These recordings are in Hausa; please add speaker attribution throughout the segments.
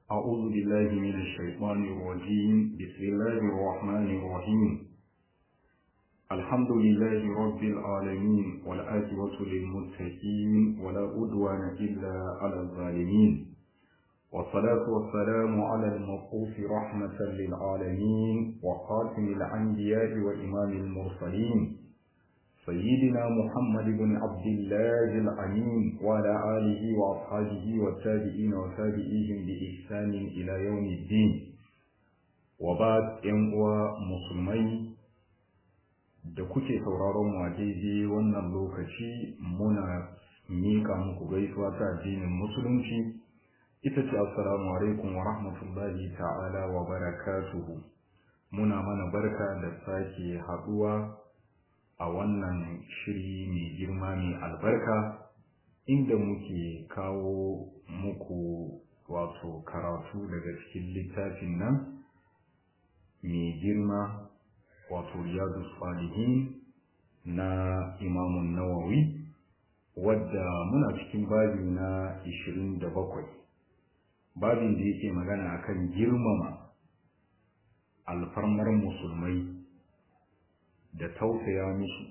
Speaker 1: أعوذ بالله من الشيطان الرجيم بسم الله الرحمن الرحيم الحمد لله رب العالمين والآخرة للمتقين ولا عدوان إلا على الظالمين والصلاة والسلام على المبعوث رحمة للعالمين وخاتم الأنبياء وإمام المرسلين سيدنا محمد بن عبد الله الأمين وعلى آله وأصحابه والتابعين وتابعيهم بإحسان إلى يوم الدين وبعد ينقوى مسلمين da kuke sauraron mu a daidai wannan lokaci muna miƙa muku gaisuwa ta addinin musulunci ita ce assalamu alaikum wa rahmatullahi ta'ala wa barakatuhu muna mana barka da sake haɗuwa a wannan shiri mai girma mai albarka inda muke kawo muku wato karatu daga cikin littafin nan mai girma wato riyadu salihin na imamun nawawi wadda muna cikin babi na 27 babin da yake magana akan girmama alfarmar musulmai da tausaya musu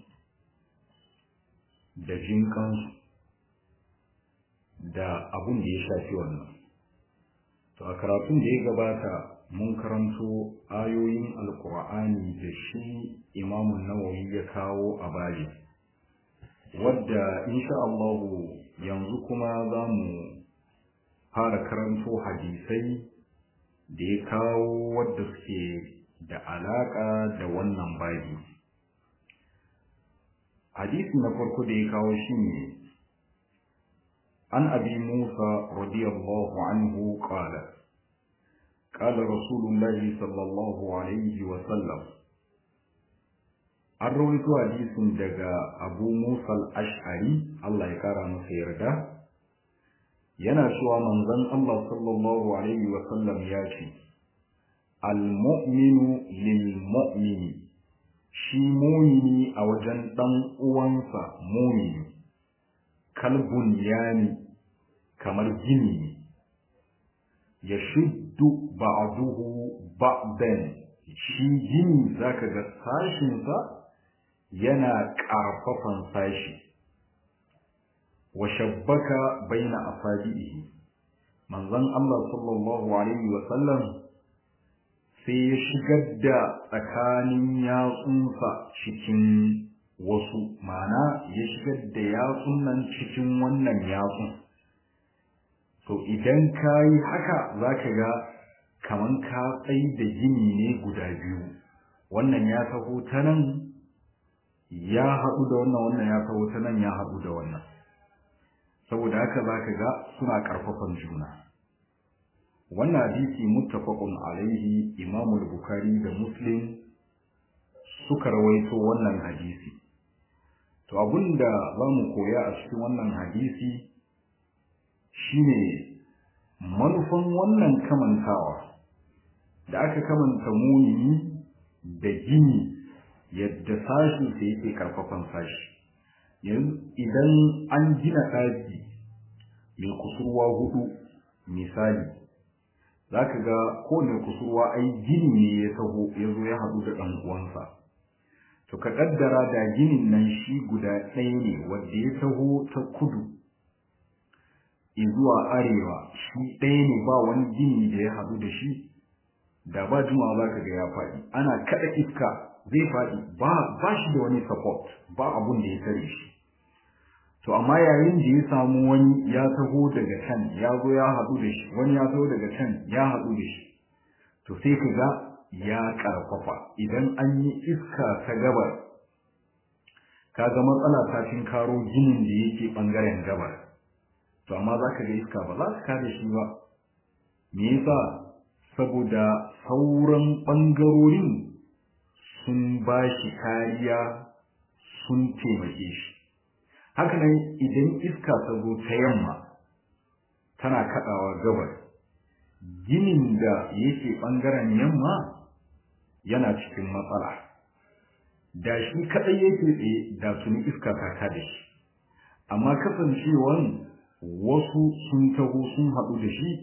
Speaker 1: da jinkansu da abun da ya shafi wannan to a karatun da ya gabata mun karanto ayoyin alkur'ani da shi imamun nawawi ya kawo a baji wadda insha Allahu yanzu kuma za mu fara karanto hadisai da ya kawo wadda suke da alaƙa da wannan babi hadisi na farko da ya kawo shi ne an abi musa radiyallahu anhu qala qala rasulullahi sallallahu alaihi wa sallam an rawaito hadisin daga abu musa al-ash'ari Allah ya kara masa yarda yana cewa manzon Allah sallallahu alaihi wa sallam ya ce al-mu'minu lil-mu'mini shi mumini a wajen ɗan uwansa mumini kalbun yani kamar gini ne ya shuddu ba'duhu ba'dan shi gini zaka ga sashinsa yana ƙarfafan sashi wa shabbaka baina asabihi manzon Allah sallallahu alaihi wa sallam sai ya shigar da tsakanin yatsunsa cikin wasu mana ya shigar da yatsun nan cikin wannan yatsun so idan ka yi haka za ka ga kaman ka tsayi da gini ne guda biyu wannan ya taho ta nan ya haɗu da wannan wannan ya taho ta nan ya haɗu da wannan saboda haka za ka ga suna ƙarfafan juna wannan hadisi muttafaqun alaihi Imam al-Bukhari da Muslim suka rawaito wannan hadisi to abinda zamu koya a cikin wannan hadisi shine manufan wannan kamantawa da aka kamanta muni da gini yadda sashi da yake karfafan sashi idan an gina ɗaki mai kusurwa hudu misali za ka ga kowane kusurwa ai gini ne ya taho ya zo ya haɗu da ɗan uwansa to ka ƙaddara da ginin nan shi guda ɗaya ne wanda ya taho ta kudu zuwa arewa shi ɗaya ne ba wani gini da ya haɗu da shi da ba juma'a za ka ga ya faɗi ana kaɗa iska zai faɗi ba ba shi da wani support ba abun da ya tare shi to amma yayin da ya samu wani ya taho daga can ya zo ya haɗu da shi wani ya taho daga can ya haɗu da shi to sai ka ga ya ƙarfafa idan an yi iska ta gabar ka ga matsala ta karo ginin da yake ɓangaren gabar to amma za ka ga iska ba za su kare shi ba me yasa saboda sauran ɓangarorin sun ba shi kariya sun taimake shi haka nan idan iska ta zo ta yamma tana kaɗawa gabar ginin da yake ɓangaren yamma yana cikin matsala da shi kaɗai yake tsaye da tuni iska ta kada shi amma kasancewan wasu sun taho sun haɗu da shi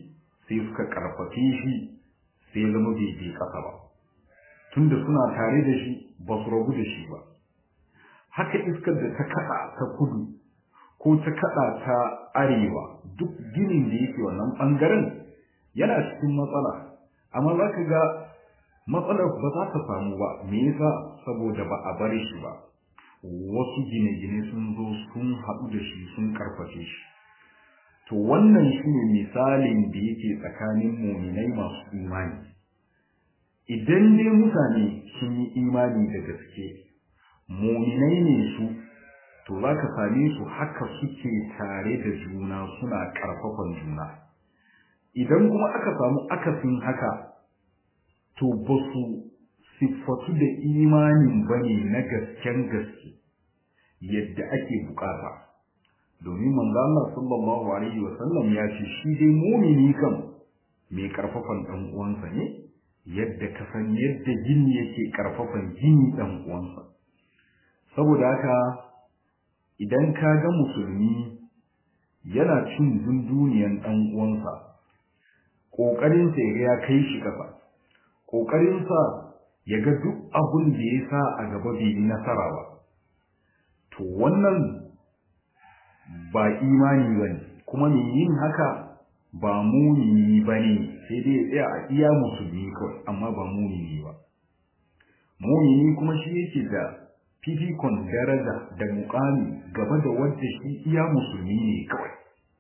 Speaker 1: sai suka karfafe shi sai ya zama bai je ƙasa ba tunda suna tare da shi ba su rabu da shi ba haka iskar da ta kaɗa ta kudu ko ta kaɗa ta arewa duk ginin da yake wannan ɓangaren yana cikin matsala amma za ka ga matsalar ba za ta samu ba me yasa saboda ba a bar shi ba wasu gine-gine sun zo sun haɗu da shi sun karfafe shi to wannan shi ne misalin da yake tsakanin muminai masu imani idan dai mutane sun yi imani da gaske muminai ne su to za ka same su haka suke tare da juna suna ƙarfafan juna idan kuma aka samu akasin haka to ba su siffatu da imanin ba ne na gasken gaske yadda ake bukata domin manzo Allah sallallahu alaihi wa sallam ya ce shi dai mumini kan mai karfafan dan uwansa ne yadda ka san yadda jini yake karfafan jini dan uwansa saboda haka idan ka ga musulmi yana cin dunduniyan dan uwansa kokarin sa ya kai shi kafa kokarin sa ya ga duk abun da ya sa a gaba bai yi nasara ba to wannan ba imani ba ne kuma mai yin haka ba mumini ba ne sai dai ya tsaya a iya musulmi kawai amma ba mumini ba mumini kuma shi yake da fifikon daraja da mukami gaba da wadda shi iya musulmi ne kawai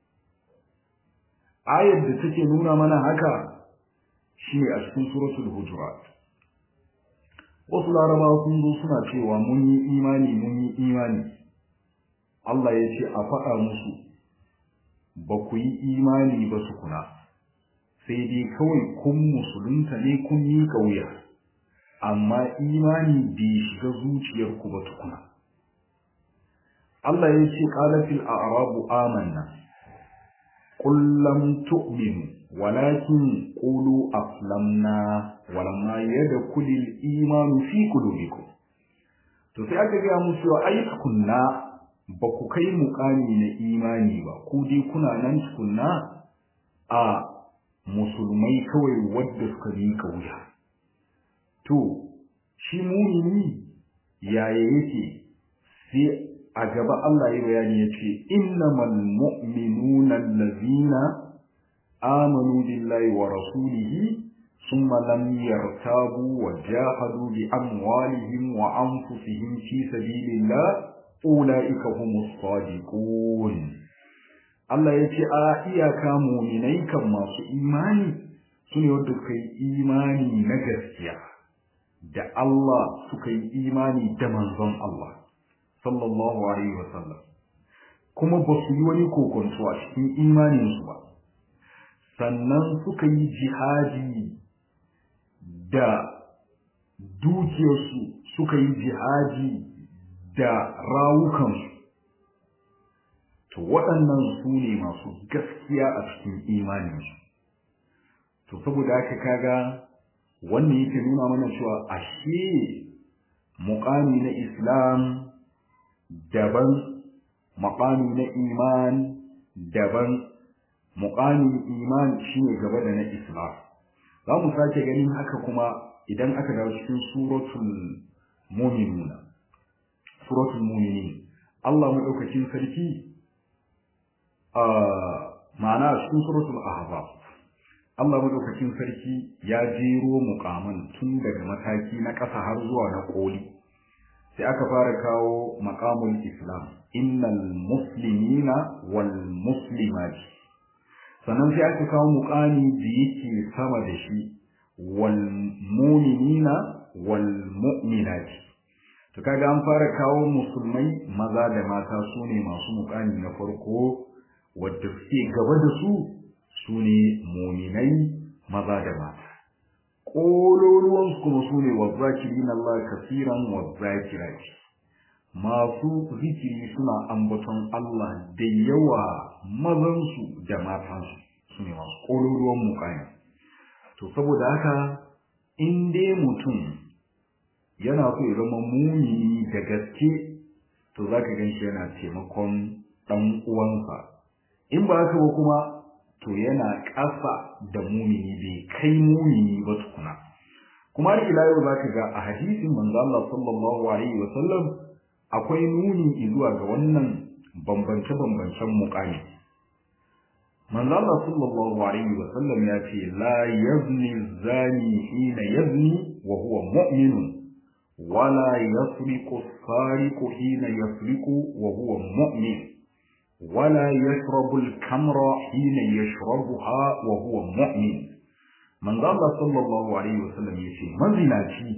Speaker 1: ayar da take nuna mana haka shi ne a cikin suratul hujurat wasu larabawa sun zo suna cewa mun yi imani mun yi imani Allah ya ce a faɗa musu ba ku yi imani ba su kuna sai dai kawai kun musulunta ne kun yi ƙauya amma imani bai shiga zuciyarku ba tukuna Allah ya ce ƙalafil a'rabu amanna qul lam tu'minu walakin qulu aslamna walamma yadkhulul imanu fi qulubikum to sai aka ga musu ai kunna ba ku kai muƙami na imani ba ku dai kuna nan tukunna a musulmai kawai wadda suka yi wuya. to shi mumini yaya yake sai a gaba Allah ya bayani ya ce innamal mu'minuna allazina amanu billahi wa rasulihi ثم لم يرتابوا وجاهدوا بأموالهم وأنفسهم في سبيل الله أولئك هم الصادقون Allah ya ce a iyaka muminai kan masu imani su ne wadda suka yi imani na gaskiya da Allah suka yi imani da manzon Allah sallallahu alaihi wasallam kuma ba su yi wani kokonto a cikin imaninsu ba sannan suka yi jihadi da dukiyarsu suka yi jihadi da rawukansu to waɗannan su ne masu gaskiya a cikin imaninsu to saboda haka kaga wannan yake nuna mana cewa ashe muƙami na islam daban muƙami na iman daban muƙamin iman shine gaba da na islam za mu sake ganin haka kuma idan aka dawo cikin suratul mu'minuna suratul mu'minin Allah madaukakin sarki a ma'ana cikin suratul ahzab Allah madaukakin sarki ya jero muqaman tun daga mataki na ƙasa har zuwa na koli sai aka fara kawo maqamul islam innal muslimina wal muslimati sannan sai aka kawo muqami da yake sama da shi wal mu'minina wal mu'minati to kaga an fara kawo musulmai maza da mata su ne masu muqami na farko wadda suke gaba da su su ne muminai maza da mata ƙololuwansu kuma su ne wazzakirin Allah kasiran wazzakirati masu zikiri suna ambaton Allah da yawa mazansu da matansu su ne masu ƙololuwan mukami to saboda haka in dai mutum yana so ya zama mumini da gaske to za ka gan shi yana taimakon ɗan uwansa in ba haka ba kuma to yana ƙasa da mumini bai kai mumini ba tukuna kuma har ila yau zaka ga a hadisin manzo Allah sallallahu alaihi wa sallam akwai nuni zuwa ga wannan bambance bambancen muqami manzo Allah sallallahu alaihi wa sallam ya ce la yazni zani hina yazni wa huwa mu'minun wala yasriqu sariqu hina yasriqu wa huwa mu'min ولا يشرب الكمر حين يشربها وهو مؤمن من قال صلى الله عليه وسلم يشي مزناتي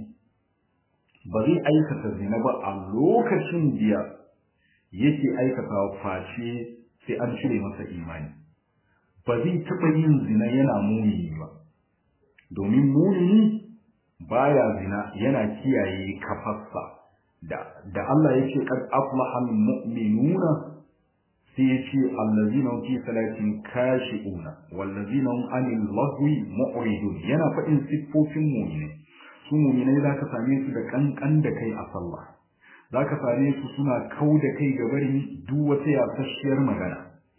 Speaker 1: بغي aikata zina ba a lokacin da yake aikata face sai an cire masa imani ba zai taɓa yin zina yana mumini ba domin mumini baya zina yana kiyaye kafarsa da da Allah yake kad aflaha mu'minuna sai ya ce allazina hum fi salatin kashi'una wallazina hum anil lahwi mu'ridun yana faɗin siffofin mu'mini su mu'minai zaka same su da kankan da kai a sallah zaka same su suna kau da kai ga barin duk wata yasasshiyar magana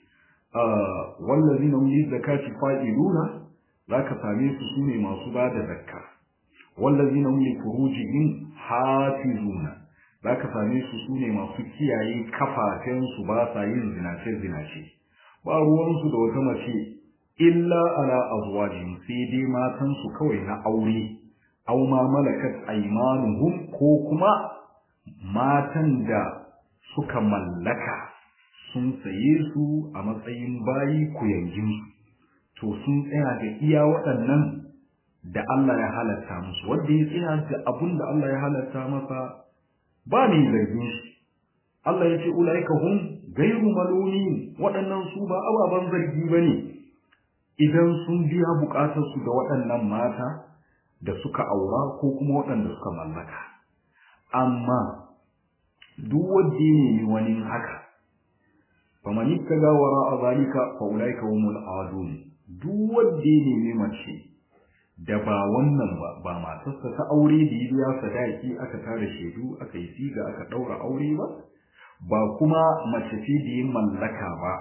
Speaker 1: wallazina hum lizakati fa'iluna zaka same su sune masu bada zakka wallazina hum li furujihim hafizuna za ka same su su ne masu kiyaye kafafensu ba sa yin zinace-zinace ba ruwansu da wata mace illa ala azwajin sai dai matansu kawai na aure aw ma malakat aymanuhum ko kuma matan da suka mallaka sun saye su a matsayin bayi kuyangin su to sun tsaya da iya waɗannan da Allah ya halatta musu wanda ya tsaya da abun da Allah ya halatta masa ba mai zargin shi Allah ya ce ulaika hum gairu maluni waɗannan su ba ababen zargi bane idan sun biya bukatar su da waɗannan mata da suka aura ko kuma waɗanda suka mallaka amma duk wanda ya nemi wani haka faman ittaga wara zalika fa ulaika humul adun duk wanda ya nemi mace da ba wannan ba ba matarsa ta aure da ya biya sadaki aka tara shaidu aka yi siga aka daura aure ba ba kuma mace ce da ya mallaka ba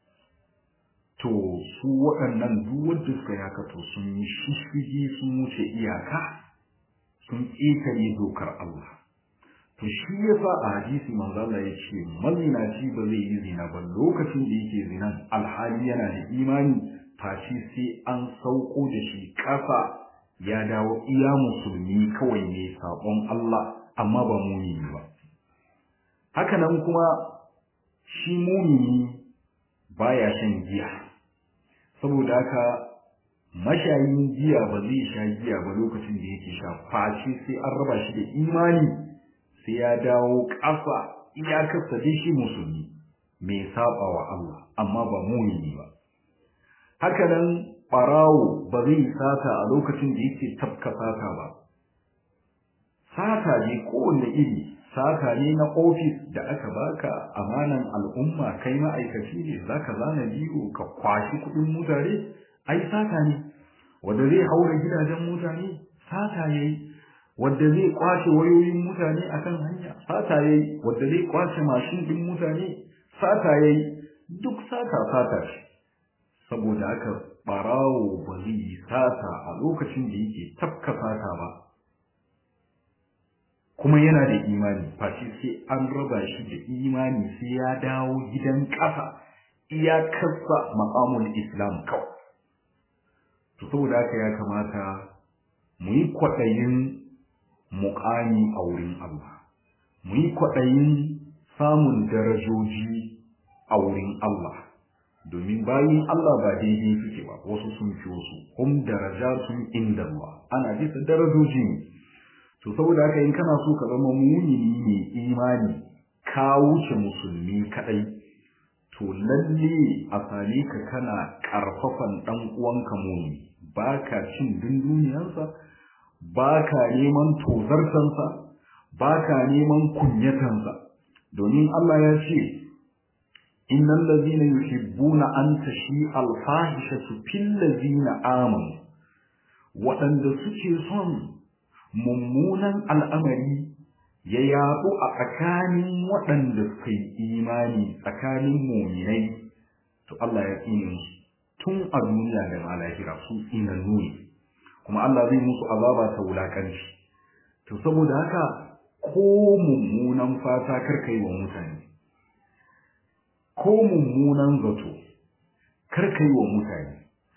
Speaker 1: to su waɗannan duk wanda suka yi haka to sun yi shishigi sun wuce iyaka sun ƙetare dokar Allah to shi yasa a hadisi manzo Allah ya ce mazinaci ba zai yi zina ba lokacin da yake zinan alhali yana da imani fashi sai an sauko da shi ƙasa ya dawo iya musulmi kawai ne sabon Allah amma ba mumini ba haka nan kuma shi mumini baya shan giya saboda haka mashayin giya ba zai sha giya ba lokacin da yake sha fashi sai an raba shi da imani sai ya dawo ƙasa iyakarsa dai shi musulmi mai saba wa Allah amma ba mumini ba haka nan ɓarawo ba zai sata a lokacin da yake tafka sata ba sata ne kowanne iri sata ne na ofis da aka baka amanan al'umma kai ma'aikaci ne za ka zana biyu ka kwashi kuɗin mutane ai sata ne wanda zai haura gidajen mutane sata ya yi wanda zai kwashe wayoyin mutane akan hanya sata ya yi wanda zai kwashe mashin ɗin mutane sata ya yi duk sata sata ce saboda haka ɓarawo ba zai yi sata a lokacin da yake tafka sata ba kuma yana da imani fashi sai an raba shi da imani sai ya dawo gidan ƙasa iyakarsa maƙamul islam kawai to saboda haka ya kamata mu yi kwaɗayin muƙami a wurin Allah mu yi kwaɗayin samun darajoji a wurin Allah domin bayin Allah ba daidai suke ba wasu sun fi wasu hum darajatun inda Allah ana bisa darajoji ne to saboda haka in kana so ka zama mumini ne imani ka wuce musulmi kadai to lalle a same ka kana karfafan dan uwanka mumini baka cin dunduniyarsa baka neman tozartansa baka neman kunyatansa domin Allah ya ce innal ladhina yuhibbuna an tashi al-fahishatu fil ladhina amanu waɗanda suke son mummunan al'amari ya yaɗu a tsakanin waɗanda suka yi imani tsakanin muminai to Allah ya tsine musu tun a duniya da ma lahira su tsinannu ne kuma Allah zai musu azaba ta wulakanci to saboda haka ko mummunan fata karka yi wa mutane ko mummunan zato karka yi wa mutane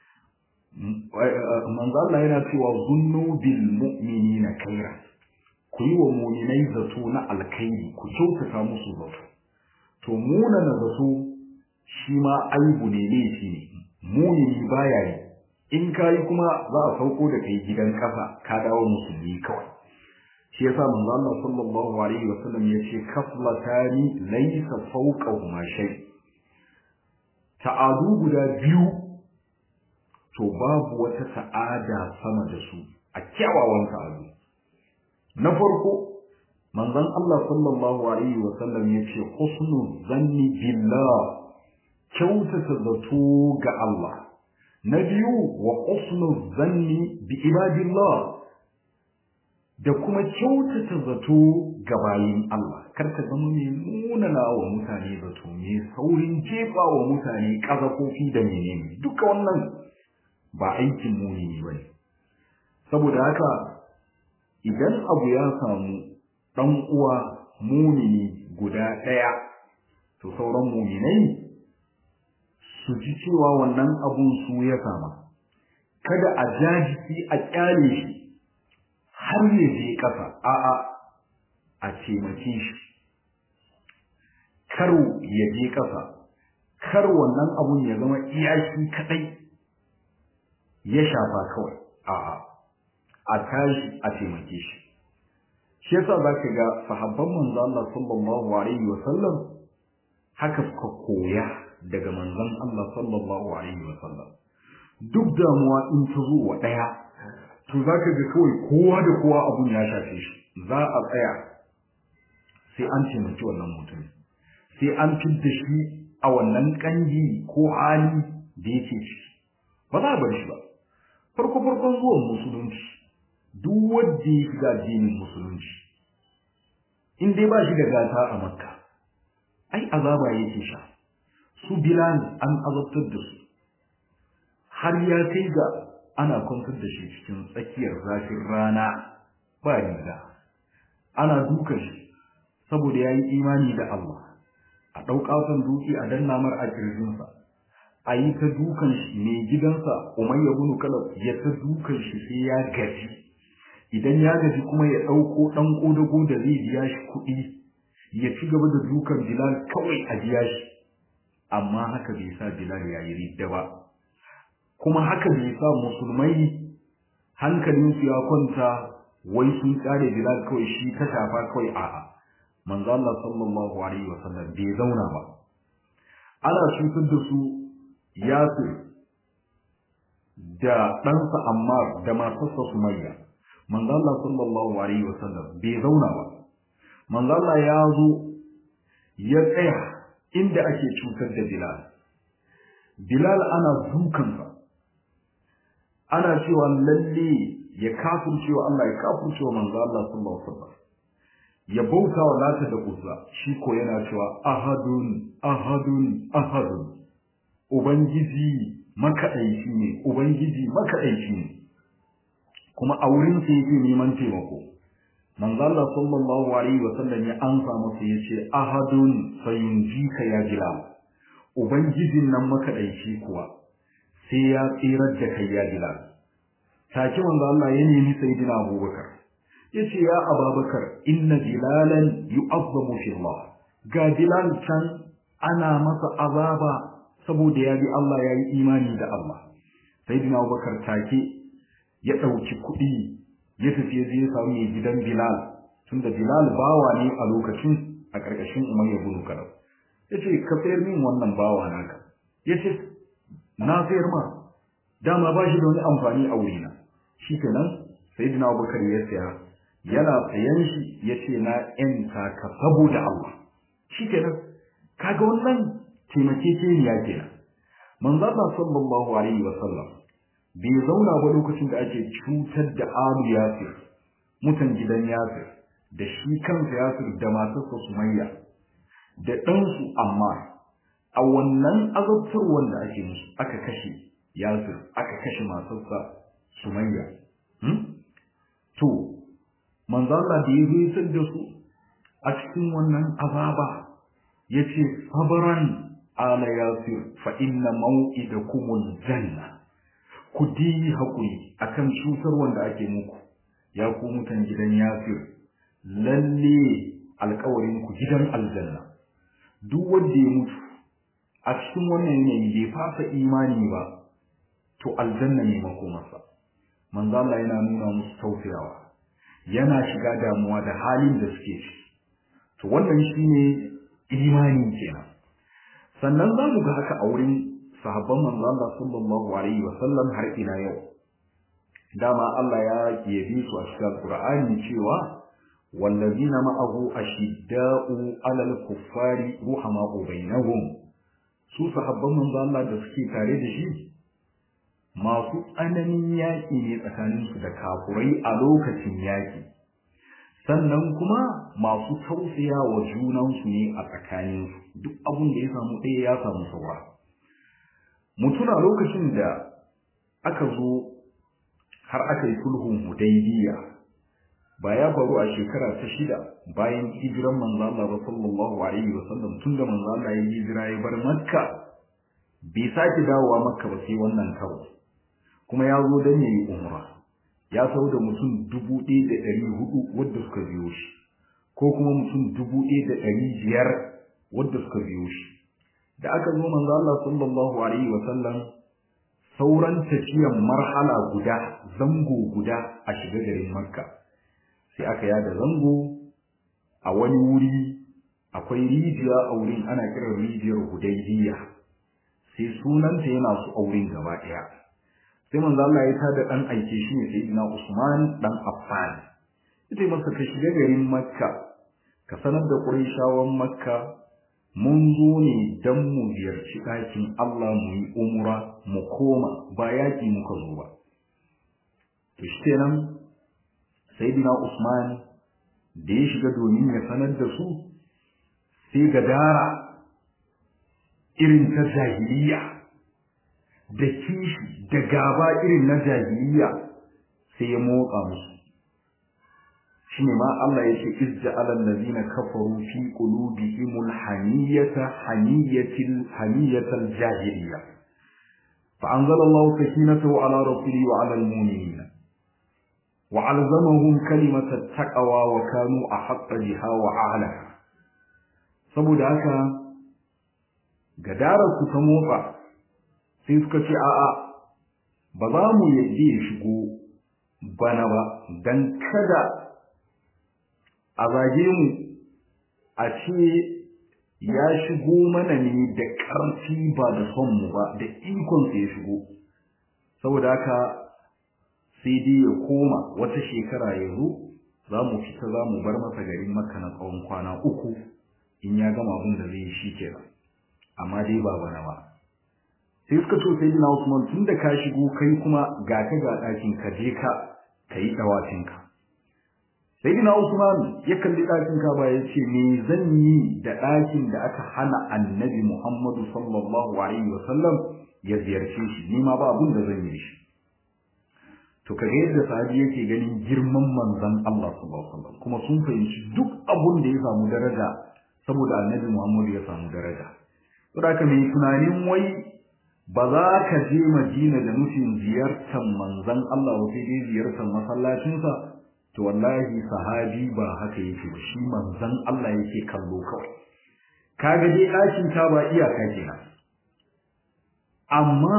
Speaker 1: manzo Allah yana cewa zunnu bil mu'minina khairan ku yi wa mu'minai zato na alkhairi ku kyautata musu zato to munana zato shi ma aibu ne laifi ne mumini baya yi in kayi kuma za a sauko da kai gidan kasa ka dawo musulmi kawai shi yasa manzo Allah sallallahu alaihi wasallam yace kaflatani laysa fawqahuma shay ta'adu guda biyu to babu wata ta'ada sama da su a kyawawan ta'adu na farko manzon Allah sallallahu alaihi wasallam yace husnul zanni billah kyautata zato ga Allah na biyu wa husnul zanni bi ibadillah da kuma kyautata zato ga bayin Allah kar ka zama mai munana wa mutane zato mai saurin jefa wa mutane kazafofi da menene duka wannan ba aikin muni ba ne saboda haka idan abu ya samu ɗan uwa mumini guda ɗaya to sauran muminai su ji cewa wannan abun su ya sama kada a jajiki a kyale shi har ya je ƙasa a'a a taimake shi kar ya je ƙasa kar wannan abun ya zama iyaki kadai ya shafa kawai a'a a tashi a taimake shi shi yasa zaka ga sahabban manzo Allah sallallahu alaihi wa sallam haka suka koya daga manzon Allah sallallahu alaihi wa sallam duk damuwa in ta zo wa daya to zaka ga kawai kowa da kowa abun ya shafe shi za a tsaya sai an taimaki wannan mutum sai an fidda shi a wannan kangi ko hali da yake ciki ba za a bar shi ba farko farkon zuwan musulunci duk wanda ya shiga addinin musulunci in dai ba shi da gata a makka ai azaba yake sha su bilal an azabtar da su har ya kai ga ana kwantar da shi cikin tsakiyar zafin rana ba riga ana dukan shi saboda ya yi imani da Allah a ɗauƙasan duki a danna mar a ƙirjinsa a yi ta dukan shi mai gidansa umayya bunu kalab ya ta dukan shi sai ya gaji idan ya gaji kuma ya ɗauko ɗan ƙodago da zai biya shi kuɗi ya ci gaba da dukan bilal kawai a biya shi amma haka bai sa bilal ya yi ridda ba kuma haka bai sa musulmai hankalinsu ya kwanta wai sun tsare bilal kawai shi ta shafa kawai a'a manzo Allah sallallahu alaihi wasallam bai zauna ba ana cutar da su Yasir da ɗansa Ammar da matarsa Sumayya manzo Allah sallallahu alaihi wasallam bai zauna ba manzo Allah ya zo ya tsaya inda ake cutar da Bilal Bilal ana dukansa ana cewa lalle ya kafircewa Allah ya kafircewa manzo Allah sallallahu alaihi wasallam ya bauta wa lata da uzza shi ko yana cewa ahadun ahadun ahadun ubangiji makaɗaici ne ubangiji makaɗaici ne kuma a wurin sa yake neman taimako manzo Allah sallallahu alaihi wa sallam ya ansa masa yace ahadun sayunjika ya bilal ubangijin nan makaɗaici kuwa sai ya tsirar da kai ya bilal take manzo Allah ya nemi sayyidina Abubakar yace ya Abubakar inna bilalan yu'azzamu fi Allah ga bilal can ana masa azaba saboda ya bi Allah ya yi imani da Allah sayyidina Abubakar take ya ɗauki kuɗi ya tafi ya je ya samu mai gidan Bilal tunda Bilal bawa ne a lokacin a ƙarƙashin Umayya bin Khalaf yace ka sayar min wannan bawa naka yace na sayar ma dama ba shi da wani amfani a wurina shikenan sayyidina Abubakar ya saya yana sayan shi yace na ƴanta ka saboda Allah shikenan kaga wannan taimakekeniya kenan manzo Allah sallallahu alaihi wa sallam bai zauna ba lokacin da ake cutar da alu yasir mutan gidan yasir da shi kansa yasir da matarsa sumayya da ɗansu amma a wannan azabtarwar da ake musu aka kashe yasir aka kashe matarsa sumayya to manzo Allah da ya zo da su a cikin wannan azaba yace sabran ala yasir fa inna maw'idakumul janna ku di hakuri akan cutar wanda ake muku ya ku mutan gidan yasir lalle alƙawarin ku gidan aljanna duk wanda ya mutu a cikin wannan yanayi bai fasa imani ba to aljanna ne makomarsa manzo Allah yana nuna musu tausayawa yana shiga damuwa da halin da suke ciki to wannan shine imani kenan sannan za mu ga haka a wurin sahabban manzo Allah sallallahu alaihi wa sallam har ila yau dama Allah ya yabi su a cikin Qur'ani cewa wallazina ma'ahu ashidda'u 'alal kuffari ruhama'u bainahum su sahabban manzo Allah da suke tare da shi masu tsananin yaƙi ne tsakaninsu da kafurai a lokacin yaƙi sannan kuma masu tausaya wa junansu ne a tsakaninsu duk abin da ya samu ɗaya ya samu saura mutuna lokacin da aka zo har aka yi sulhun hudaybiya ba ya faru a shekara ta shida bayan hijiran manzo Allah ba sallallahu alaihi wa sallam tunda manzo Allah ya hijira ya bar Makka bai sake dawowa Makka ba sai wannan karo kuma ya zo dan yayi umra ya sau da mutum dubu ɗaya da ɗari hudu wadda suka biyo shi ko kuma mutum dubu ɗaya da ɗari biyar wadda suka biyo shi da aka zo manzo Allah sallallahu alaihi wa sallam sauran tafiyan marhala guda zango guda a shiga garin Makka sai aka yada zango a wani wuri akwai rijiya a wurin ana kiran rijiyar Hudaybiya sai sunanta yana su auren gaba ɗaya sai manzo Allah ya tada dan aike shi ne sayyidina Usman dan Affan yace masa ka shiga garin Makka ka sanar da Qurayshawan Makka mun zo ne dan mu ziyarci ɗakin Allah mu yi umra mu koma ba yaki muka zo ba to shikenan sayyidina Usman da ya shiga domin ya sanar da su sai gadara irin ta jahiliya da kishi da gaba irin na jahiliya sai ya motsa musu shine ma Allah ya ce izja alal ladina kafaru fi qulubihimul haniyata haniyatil haniyatal jahiliya fa anzala Allah sakinatahu ala rasulihi wa ala almu'minina wa alzamahum kalimatat taqwa wa kanu ahqqa biha wa a'laha saboda haka gadarar ku ta motsa sai suka ce a'a ba za mu yadda ya shigo bana ba don kada a zage mu a ce ya shigo mana ne da ƙarfi ba da son mu ba da ikonsa ya shigo saboda haka sai dai ya koma wata shekara ya zo za mu fita za mu bar masa garin makka na tsawon kwana uku in ya gama abin da zai yi shi kenan amma dai ba bana ba sai suka so sai na Usman tun da ka shigo kai kuma ga ka ga ɗakin ka je ka ka yi ɗawacin ka sai na Usman ya kalli ɗakin ka ba ya ce me zan yi da ɗakin da aka hana annabi Muhammadu sallallahu alaihi wa sallam ya ziyarce shi ni ma ba abun da zan yi shi to kaga yadda sahabi yake ganin girman manzon Allah sallallahu alaihi wasallam kuma sun fahimci duk abun da ya samu daraja saboda annabi Muhammadu ya samu daraja saboda haka mai tunanin wai ba za ka je Madina da nufin ziyartar manzon Allah ba sai dai ziyartar masallacinsa to wallahi sahabi ba haka yake ba shi manzon Allah yake kallo kawai kaga dai ɗakin ta ba iyaka kenan amma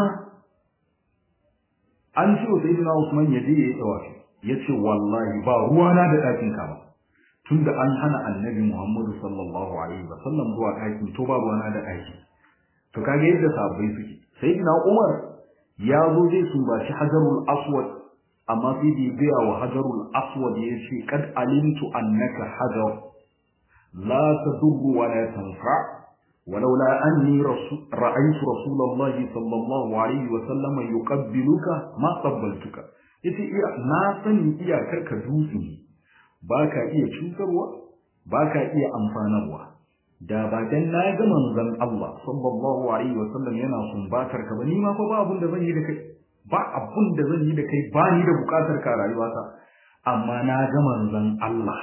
Speaker 1: an ce wa sayyidina Usman ya je yayi tawafi yace wallahi ba ruwana da ɗakin ka ba tunda an hana annabi Muhammadu sallallahu alaihi wa sallam zuwa ɗakin to ba ruwana da ɗakin to kage yadda sahabbai suke sayyidina Umar ya zo zai sumbaci hajarul aswad amma sai da biya wa hajarul aswad ya ce kad alimtu annaka hajar la tadurru wa la tanfa ولولا أني رسول رأيت رسول الله صلى الله عليه وسلم يقبلك ما قبلتك yace iya na sani iyakar ka dutse ne baka iya cutarwa baka iya amfanarwa da ba dan na ga manzon Allah sallallahu alaihi wasallam yana sumbatar ka ba ni ma fa ba abun da zan yi da kai ba abun da zan yi da kai ba ni da bukatar ka rayuwata amma na ga manzon Allah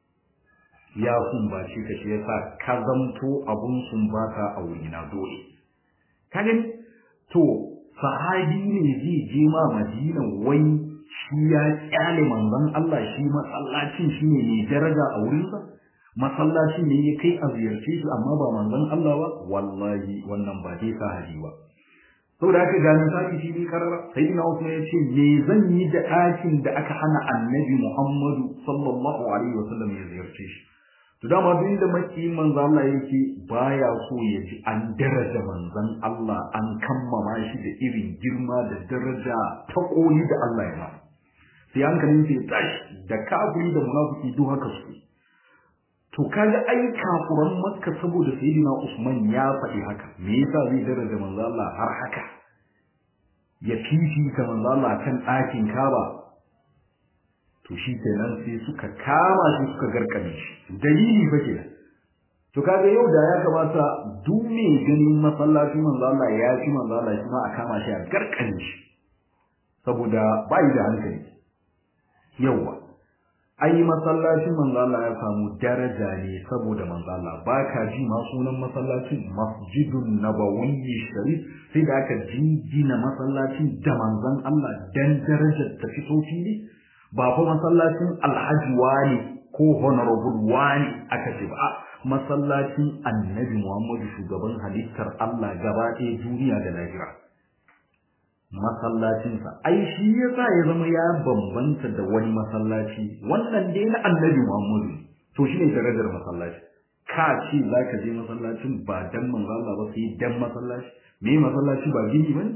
Speaker 1: ya sumbace ka shi yasa ka zamto abun sumbata a wurina dole ka gani to sahabi ne zai je ma Madina wai shi ya kyale manzon Allah shi masallacin shi ne mai daraja a wurinsa masallacin ne ya kai a ziyarce shi amma ba manzon Allah ba wallahi wannan ba dai sahabi ba saboda haka ga misali shi ne karara sayyidina Usman ya ce me zan yi da ɗakin da aka hana annabi Muhammadu sallallahu alaihi wasallam ya ziyarce shi to dama duk da maki manzo Allah yake baya so ya ji an daraja manzon Allah an kammama shi da irin girma da daraja ta koli da Allah ya masa sai hankalin sai tashi da kafiri da munafiki duk haka su to kaga ai kafuran makka saboda sayyidina Usman ya faɗi haka me yasa zai daraja manzo Allah har haka ya fifita manzo Allah kan ɗakin Kaaba to shi kenan sai suka kama shi suka garkame shi dalili fa kenan to kaga yau da ya kamata duk mai ganin masallacin manzo Allah ya fi manzo Allah shi ma a kama shi a garkame shi saboda bai da hankali yawa ai masallacin manzo Allah ya samu daraja ne saboda manzo Allah baka ji ma sunan masallacin Masjidun Nabawi Sharif sai da aka jingina masallacin da manzon Allah dan darajar ta fito fili ba fa masallacin Alhaji wani ko honorable wani aka ce ba masallacin Annabi Muhammadu shugaban halittar Allah gaba ɗaya duniya da lahira masallacinsa ai shi yasa ya zama ya bambanta da wani masallaci wannan dai na annabi Muhammadu to shine darajar masallaci ka ce zaka je masallacin ba dan manzo Allah ba sai dan masallaci me masallaci ba gini bane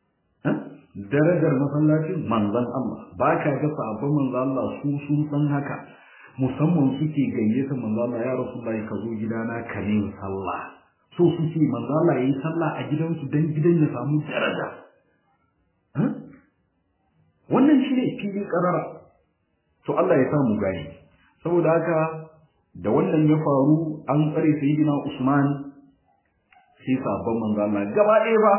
Speaker 1: darajar masallacin manzon Allah ba ka ga sabon manzo Allah su sun san haka musamman suke gayyata manzo Allah ya rasulullahi ka zo gidana ka ne sallah so suke manzo Allah yayi sallah a gidansu dan gidan ya samu daraja wannan shi ne fili karara to Allah ya samu gani saboda haka da wannan ya faru an tsare sayyidina Usman sai sabon manzo Allah gaba ɗaya ba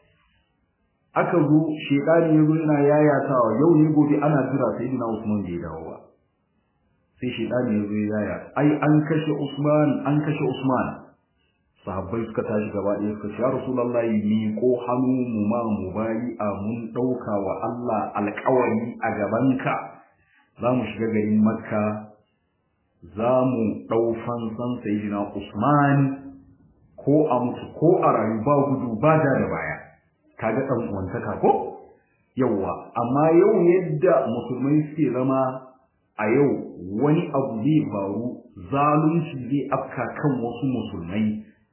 Speaker 1: aka zo shekari ya zo yana yayatawa yau ne gobe ana jira sayyidina Usman bai dawo ba sai shekari ya zo yaya ai an kashe Usman an kashe Usman sahabbai suka tashi gaba ɗaya suka ce ya rasulullahi ni ko hannu mu ma mu bayi a mun ɗauka wa Allah alƙawari a gabanka za mu shiga garin makka za mu ɗau fansan sayyidina usman ko a mutu ko a rayu ba gudu ba da da baya kaga ɗan uwantaka ko yawwa amma yau yadda musulmai suke zama a yau wani abu zai faru zalunci zai afka kan wasu musulmai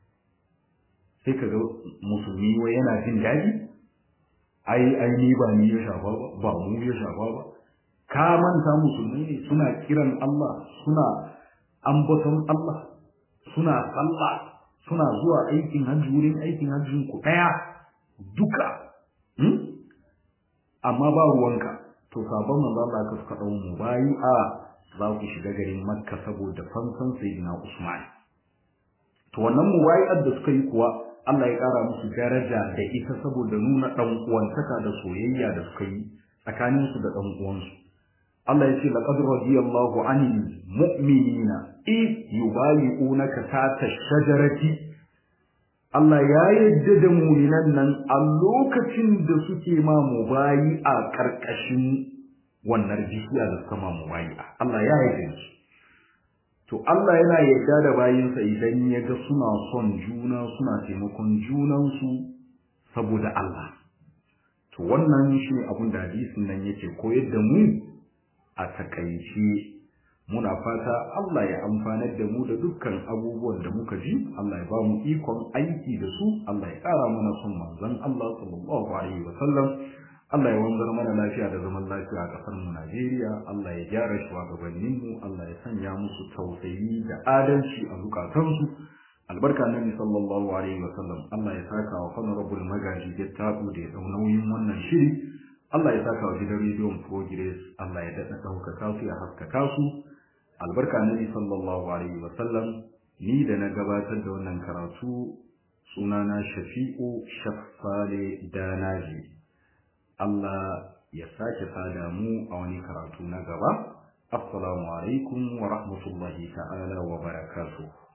Speaker 1: sai ka ga musulmi wai yana jin daɗi ai ai ni ba ni ya shafa ba ba mu ya shafa ba ka manta musulmai ne suna kiran Allah suna ambaton Allah suna sallah suna zuwa aikin hajji wurin aikin hajjin ku daya duka hmm? amma ba ruwanka to sabon manzo Allah ka suka dau mu bayi a za ku shiga garin Makka saboda fansan sayyidina Usman to wannan mubayi'ar da suka yi kuwa Allah ya ƙara musu daraja da ita saboda nuna ɗan uwantaka da soyayya da suka yi tsakanin su da ɗan uwansu Allah ya ce laqad radiyallahu 'anil mu'minina id yubayi'unaka tahta shajarati Allah ya yarda da mu'minan nan a lokacin da suke ma mubayi a ƙarƙashin wannan bishiya da suka ma mubayi Allah ya yarda da su to Allah yana yarda da bayinsa idan ya ga suna son juna suna taimakon junansu saboda Allah to wannan shi abin da hadisin nan yake koyar da mu a takaice muna fata Allah ya amfanar da mu da dukkan abubuwan da muka ji Allah ya ba mu ikon aiki da su Allah ya ƙara mana son manzon Allah sallallahu alaihi wa sallam Allah ya wanzar mana lafiya da zaman lafiya a ƙasar mu Najeriya Allah ya gyara shugabannin mu Allah ya sanya musu tausayi da adalci a zukatansu albarka nabi sallallahu alaihi wa sallam Allah ya saka wa honorable magaji ya tabu da ya dau nauyin wannan shiri Allah ya saka wa gidan rediyon Progress Allah ya daɗa ɗaukaka su ya haskaka su albarka nabi sallallahu alaihi wa sallam ni da na gabatar da wannan karatu sunana shafi'u shaffale danaji Allah ya sake sada mu a wani karatu na gaba assalamu alaikum wa rahmatullahi ta'ala wa barakatuh